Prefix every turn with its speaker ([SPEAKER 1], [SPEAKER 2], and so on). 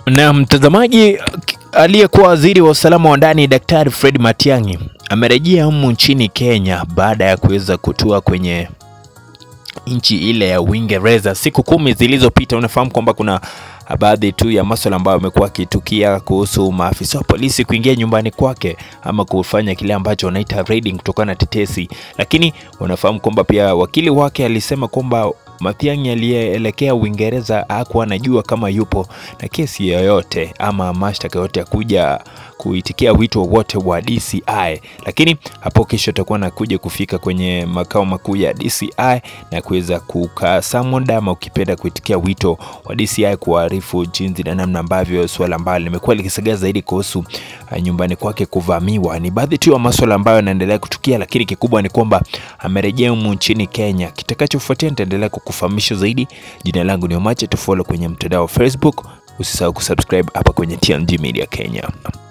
[SPEAKER 1] Na mtazamaji, aliyekuwa waziri wa usalama wa ndani Daktari Fred Matiang'i amerejea humu nchini Kenya baada ya kuweza kutua kwenye nchi ile ya Uingereza siku kumi zilizopita. Unafahamu kwamba kuna baadhi tu ya masuala ambayo amekuwa akitukia kuhusu maafisa wa polisi kuingia nyumbani kwake ama kufanya kile ambacho wanaita raiding kutokana na tetesi, lakini unafahamu kwamba pia wakili wake alisema kwamba Matiang'i aliyeelekea Uingereza hakuwa anajua kama yupo na kesi yoyote ama mashtaka yote ya kuja kuitikia wito wote wa DCI, lakini hapo kesho atakuwa anakuja kufika kwenye makao makuu ya DCI na kuweza kukaa summoned ama ukipenda kuitikia wito wa DCI kuarifu jinsi na namna ambavyo suala ambalo limekuwa likisagaa zaidi kuhusu uh, nyumbani kwake kuvamiwa. Ni baadhi tu ya masuala ambayo yanaendelea kutukia, lakini kikubwa ni kwamba amerejea humu nchini Kenya. Kitakachofuatia nitaendelea kukufahamisha zaidi. Jina langu ni Omache, tufollow kwenye mtandao wa Facebook. Usisahau kusubscribe hapa kwenye TMG Media Kenya.